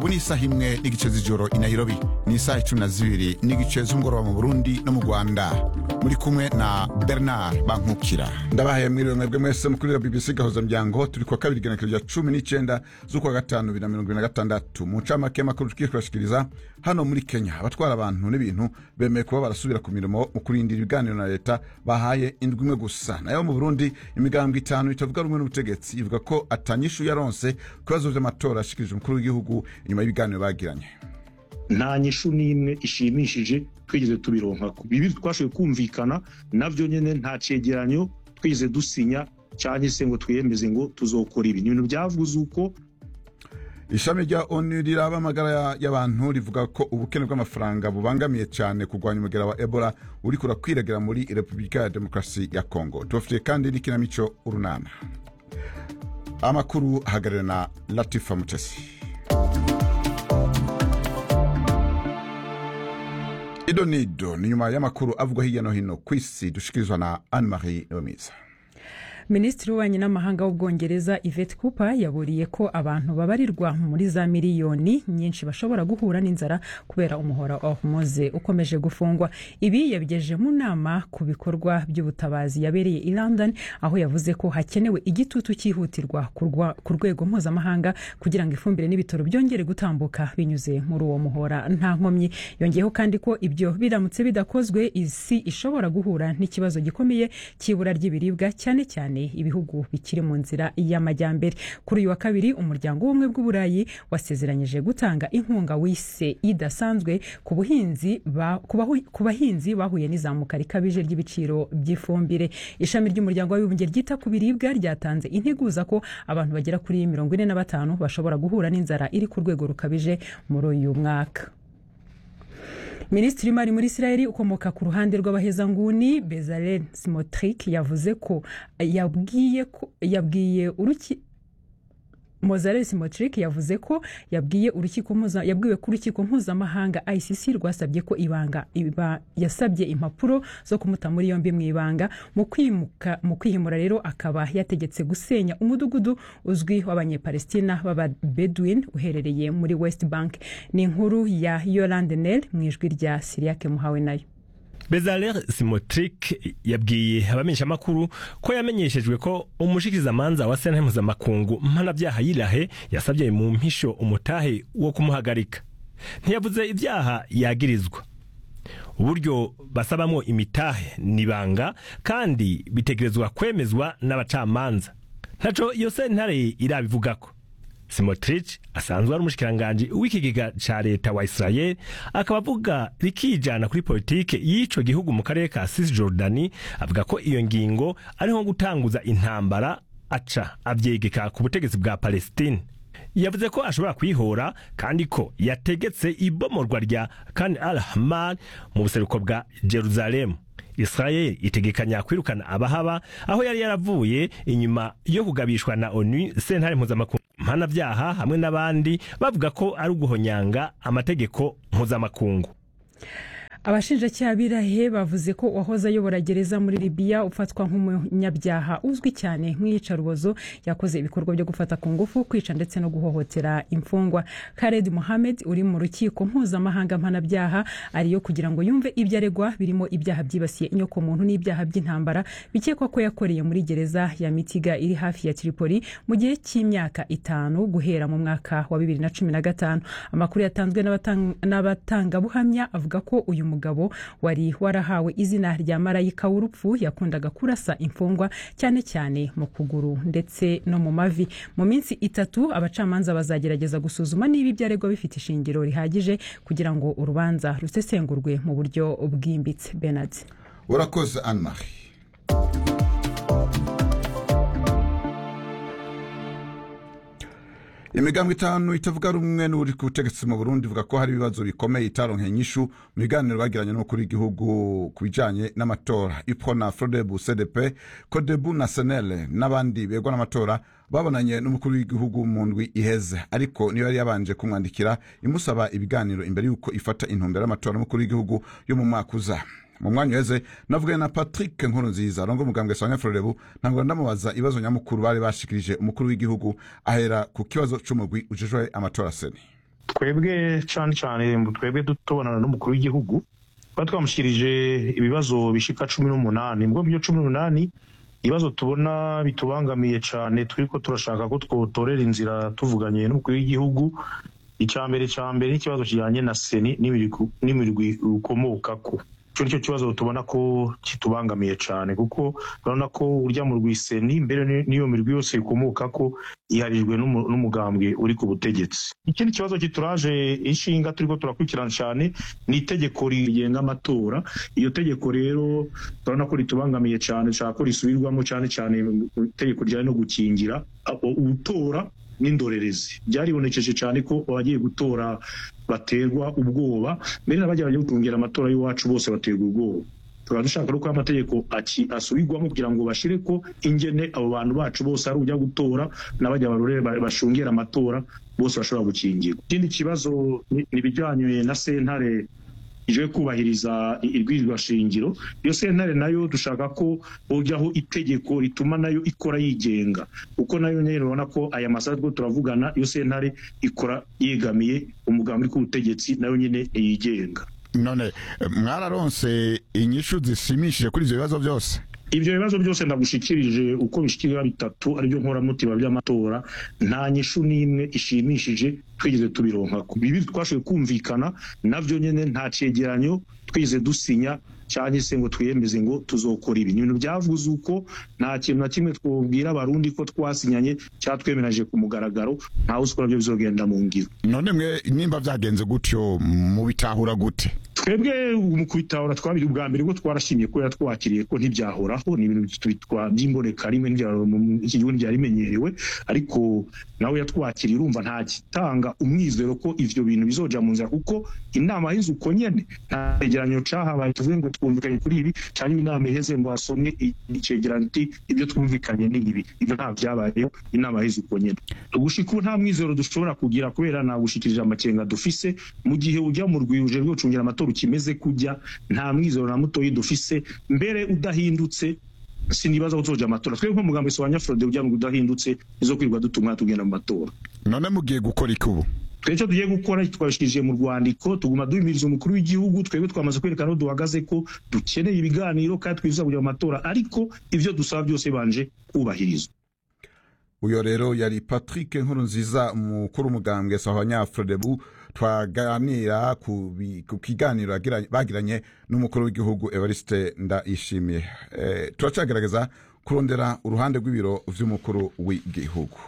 ubu ni isaha imwe n'igice z'ijoro i nairobi ni isaha icumi na zibiri n'igice z'umugoroba mu burundi no mu rwanda muri kumwe na bernard bankukira ndabahaye mwiriwe mwebwe mwese mukurira bbc gahuza muryango turi kuwa kabiri igenekerezo rya cumi n'icenda z'ukwa gatanu bibiri na mirongo ibiri na gatandatu mu ncamake y'amakuru tugiye kubashikiriza hano muri kenya abatwara abantu n'ibintu bemeye kuba barasubira ku mirimo mu kurindira ibiganiro na leta bahaye indwi imwe gusa nayo mu burundi imigambwe itanu itavuga rumwe n'ubutegetsi ivuga ko atanyishu yaronse ku bibazo vy'amatora ashikirije umukuru w'igihugu inyuma y'ibiganiro bagiranye nta nyishu n'imwe ishimishije twigeze tubironka ku bibi twashoboye kumvikana navyo nyene nta cegeranyo twigeze dusinya canke se ngo twiyemeze ngo tuzokora ibi ni ibintu vyavuze uko ishami rya onu riraba amagara y'abantu rivuga ko ubukene bw'amafaranga bubangamiye cyane kurwanya umugera wa ebola uri kurakwiragira muri repubulika ya demokarasi ya kongo tubafitiye kandi n'ikinamico urunana amakuru ahagarariwe na latifa mutesi ido nido ni nyuma y'amakuru avugwa hirya no hino ku isi dushikirizwa na anne marie niyomiza minisitiri w'ububanyi n'amahanga w'ubwongereza yvette cooper yaburiye ko abantu babarirwa muri za miliyoni nyinshi bashobora guhura n'inzara kubera umuhora wa hormuz ukomeje gufungwa ibi yabigejeje mu nama ku bikorwa by'ubutabazi yabereye i london aho yavuze ko hakenewe igitutu cyihutirwa ku rwego mpuzamahanga kugira ngo ifumbire n'ibitaro byongere gutambuka binyuze muri uwo muhora nta nkomyi yongeyeho kandi ko ibyo biramutse bidakozwe isi ishobora guhura n'ikibazo gikomeye cy'ibura ry'ibiribwa cyane cyane ibihugu bikiri mu nzira y'amajyambere kuri uyu wa kabiri umuryango w'ubumwe bw'uburayi wasezeranyije gutanga inkunga wise idasanzwe ku buhinzi ku bahinzi bahuye n'izamuka rikabije ry'ibiciro by'ifumbire ishami ry'umuryango w'abibumbye ryita ku biribwa ryatanze integuza ko abantu bagera kuri mirongo ine na batanu bashobora guhura n'inzara iri ku rwego rukabije muri uyu mwaka minisitiri w'imari muri israel ukomoka ku ruhande rw'abahezanguni bezalel simotric yavuze ko yabwiye ko yabwiye uruki mozarel simotric yavuze ko yabwiye urukiko yabwiwe ko urukiko mpuzamahanga icc rwasabye ko ibanga iba yasabye impapuro zo kumuta muri yombi mu ibanga mu kwimuka mu kwihimura rero akaba yategetse gusenya umudugudu uzwi w'abanyepalestina b'ababedwin uherereye muri west bank ni inkuru ya yolande nel mu ijwi rya siriyake muhawe nayo bezaler simotric yabwiye abamenyeshamakuru ko yamenyeshejwe ko umushikizamanza wa sentare mpuzamakungu mpanabyaha yirahe yasabye mu mpisho umutahe wo kumuhagarika ntiyavuze ibyaha yagirizwa uburyo basabamo imitahe nibanga kandi bitegerezwa kwemezwa n'abacamanza ntaco iyo sentare irabivugako simotrich asanzwe ari umushikiranganji w'ikigega ca leta wa israel akaba avuga rikijana kuri politike y'ico gihugu mu karere ka cisjordani avuga ko iyo ngingo ari nko gutanguza intambara aca avyegeka ku butegetsi bwa palestine yavuze ko ashobora kwihora kandi ko yategetse ibomorwa rya kan al hamad mu buseruko bwa jerusalemu israel itegekanya kwirukana abahaba aho yari yaravuye inyuma yo kugabishwa na onu sentare mpuzamakungu mpanabyaha hamwe n'abandi bavuga ko ari uguhonyanga amategeko mpuzamakungu abashinjacyaha birahe bavuze ko uwahoze ayobora gereza muri libiya ufatwa nk'umunyabyaha uzwi cyane nk'iyicarubozo yakoze ibikorwa byo gufata ku ngufu kwica ndetse no guhohotera imfungwa kared mohamed uri mu rukiko mpuzamahanga mpanabyaha ariyo kugira ngo yumve ibyo aregwa birimo ibyaha byibasiye inyokomuntu n'ibyaha by'intambara bikekwa ko yakoreye muri gereza ya mitiga iri hafi ya tripoli mu gihe cy'imyaka itanu guhera mu mwaka wa bibiri na cumi na gatanu amakuru yatanzwe n'abatangabuhamya avuga ko uyu mugabo wari warahawe izina rya marayika w'urupfu yakundaga kurasa imfungwa cyane cyane mu kuguru ndetse no mu mavi mu minsi itatu abacamanza bazagerageza gusuzuma niba ibyaregwa bifite ishingiro rihagije kugira ngo urubanza rusesengurwe mu buryo bwimbitse benard urakoze anne marie imigambi itanu itavuga rumwe n'uri ku butegetsi mu burundi ivuga ko hari ibibazo bikomeye itaronkeye inyishu mu biganiro bagiranye n'umukuru w'igihugu ku bijanye n'amatora ipro na frodebu cdp codebu na senele n'abandi begwa n'amatora babonanye n'umukuru w'igihugu mu ndwi iheze ariko niyo yari yabanje kumwandikira imusaba ibiganiro imbere y'uko ifata intumbero y'amatora n'umukuru w'igihugu yo mu mwaka uza mu mwanya uheze navuganye na patrick nkuru nziza arongo umugambwe sanya frorebu ntabwo ndamubaza ibibazo nyamukuru bari bashikirije umukuru w'igihugu ahera ku kibazo c'umugwi ujejwe amatora seni twebwe cyane cyane twebwe tubonana n'umukuru w'igihugu twari twamushyirije ibibazo bishika cumi n'umunani mbwo byo cumi n'umunani ibibazo tubona bitubangamiye cyane turi ko turashaka ko twotorera inzira tuvuganye n'umukuru w'igihugu icya mbere cya mbere n'ikibazo kijyanye na seni n'imirwi ukomokako icyo nicyo kibazo tubona ko kitubangamiye cyane kuko urabona ko urya mu rwiseni mbere n'iyo mirwi yose ikomoka ko iharijwe n'umugambwe uri ku butegetsi ikindi kibazo kituraje inshinga turi ko turakurikirana cyane ni itegeko rigenga amatora iyo tegeko rero turabona ko ritubangamiye cyane nshaka ko risubirwamo cyane cyane itegeko rijyanye no gukingira utora n'indorerezi byaribonekeje cyane ko abagiye gutora baterwa ubwoba mbere n'abajya bagiye gutungira amatora y'iwacu bose baterwa ubwoba tukaba dushaka ko amategeko asubirwamo kugira ngo bashyire ko ingene abo bantu bacu bose ari ujya gutora n'abajya barore bashungera amatora bose bashobora gukingirwa ikindi kibazo ni ibijyanye na sentare ije kubahiriza irwirirwa shingiro iyo sentare nayo dushaka ko hojyaho itegeko rituma nayo ikora yigenga kuko nayo nyine urabona ko aya masaha two turavugana iyo sentare ikora yegamiye umugambi uri ku butegetsi nayo nyine yigenga none mwararonse inyishu zishimishije kuri ibyo bibazo byose ibyo bibazo byose ndagushikirije uko bishikirira bitatu aribyo nkoramutima by'amatora nta nyishu n'imwe ishimishije twigeze tubironka bibi twashoboye kumvikana nabyo nyine nta cyegeranyo twigeze dusinya cyangwa se ngo twiyemeze ngo tuzokora ibi ibintu byavuze uko nta kintu na kimwe twabwira abarundi ko twasinyanye cyangwa twemeranije ku mugaragaro ntawe uzi ko nabyo bizogenda mu ngiro none mwe nimba byagenze gutyo mubitahura gute twebwe mu kubitahura twabiri ubwa mbere ubwo twarashimye ko yatwakiriye ko ntibyahoraho ni ibintu by'imboneka rimwe iki gihugu ntibyari bimenyerewe ariko nawe yatwakiriye urumva nta gitanga umwizero ko ivyo bintu bizoja mu nzira kuko inama yize uko nyene nta cegeranyo cahabaye tuvuge ngo twumvikanye kuri ibi cyangwa inama iheze ngo hasomwe icegeranyo iti ibyo twumvikanye ni ibi ibyo nta vyabayeho inama yize uko nyene gushika ubu nta mwizero dushobora kugira kubera nagushikirije amakenga dufise mu gihe ujya mu rwiruje rwo gucungira amatora ukimeze kujya nta mwizero na mutoyi dufise mbere udahindutse sinibaza ko tuzoja amatora twebwe nk'umugambi wa nyafurode ujya mu udahindutse izo kwirirwa dutumwa tugenda mu matora none mugiye gukora iki ubu icyo tugiye gukora twabishikirije mu rwandiko tuguma duhimiriza umukuru w'igihugu twebwe twamaze kwerekana aho duhagaze ko dukeneye ibiganiro kandi twifuza kujya mu matora ariko ibyo dusaba byose banje kubahirizwa uyo rero yari patrick nkuru nziza umukuru umugambwe sawa nyafrodebu twaganira ku kiganiro bagiranye n'umukuru w'igihugu evariste ndayishimiye e, turacagerageza kurondera uruhande rw'ibiro vy'umukuru w'igihugu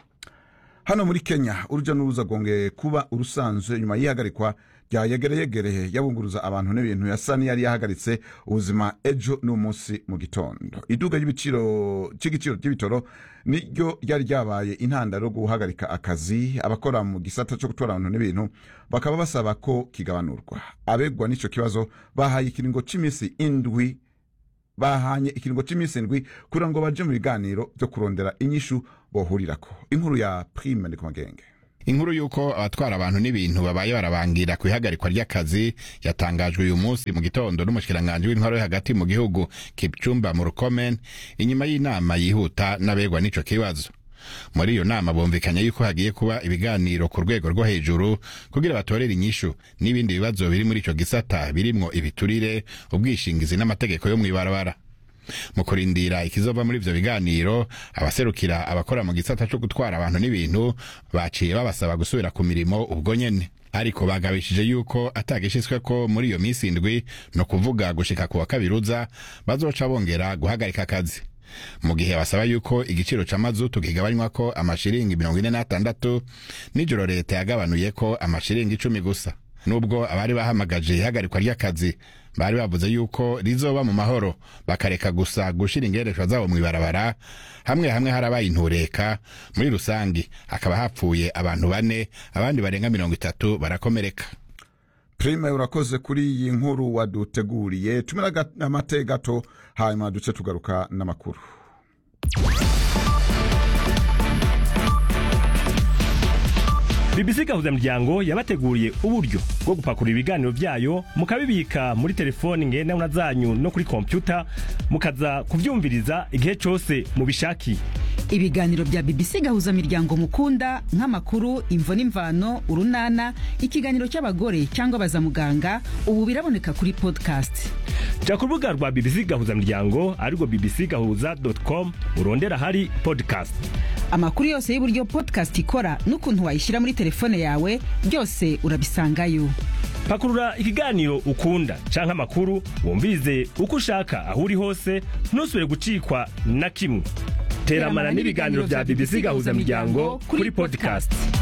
hano muri kenya urujya n'uruza rwongeye kuba urusanzwe nyuma y'ihagarikwa rya yegereyegereye yabunguruza abantu n'ibintu yasa n'iyari yahagaritse ubuzima ejo n'umunsi mu gitondo iduka ry'igiciro ry'ibitoro niryo ryari ryabaye intandaro yo guhagarika akazi abakora mu gisata cyo gutwara abantu n'ibintu bakaba basaba ko kigabanurwa abegwa n'icyo kibazo bahaye ikiringo cy'iminsi indwi bahanye ikiringo cy'iminsi indwi kugira ngo baje mu biganiro byo kurondera inyishu bohurirako inkuru ya prime ndi ku magenge inkuru y'uko abatwara abantu n'ibintu babaye barabangira ku ihagarikwa ry'akazi yatangajwe uyu munsi mu gitondo n'umushikiranganji w'intwaro yo hagati mu gihugu kipcumba mu rukomen inyuma y'inama yihuta n'abegwa n'ico kibazo muri iyo nama bumvikanye yuko hagiye kuba ibiganiro ku rwego rwo hejuru kugira batorere inyishu n'ibindi bibazo biri muri ico gisata birimwo ibiturire ubwishingizi n'amategeko yo mw'ibarabara mu kurindira ikizova muri ivyo biganiro abaserukira abakora mu gisata co gutwara abantu n'ibintu baciye babasaba gusubira ku mirimo ubwo nyene ariko bagabishije yuko atagishyizweko muri iyo minsi indwi no kuvuga gushika ku wa kabiruza bazoca bongera guhagarika akazi mu gihe basaba yuko igiciro c'amazutu kigabanywako amashiringi mirongo ine n'atandatu nijoro leta yagabanuye ko amashiringi icumi gusa nubwo abari bahamagaje ihagarikwa ry'akazi bari bavuze yuko rizoba mu mahoro bakareka gusa gushira ingereshwa zabo mw'ibarabara hamwe hamwe harabaye intureka muri rusangi hakaba hapfuye abantu bane abandi barenga mirongo itatu barakomereka prime urakoze kuri iyi nkuru waduteguriye tumira amate gato hanyuma duce tugaruka n'amakuru BBC gahuzamuryango yabateguriye uburyo bwo gupakurura ibiganiro byayo mukabibika muri telefoni ngendanwa zanyu no kuri kompyuta mukaza kuvyumviriza igihe cose mubishakiye ibiganiro bya bbc gahuza miryango mukunda nk'amakuru imvo n'imvano urunana ikiganiro cy'abagore cyangwa abazamuganga ubu biraboneka kuri podcast jya ku rubuga rwa bbc gahuza miryango arirwo bbc gahuza com urondera ahari podcast amakuru yose y'uburyo podcast ikora n'ukuntu wayishyira muri telefone yawe byose urabisangayo pakurura ikiganiro ukunda canke amakuru wumvirize uko ushaka aho uri hose ntusubire gucikwa na kimwe teramana n'ibiganiro bya bbc gahuza miryango kuri podcast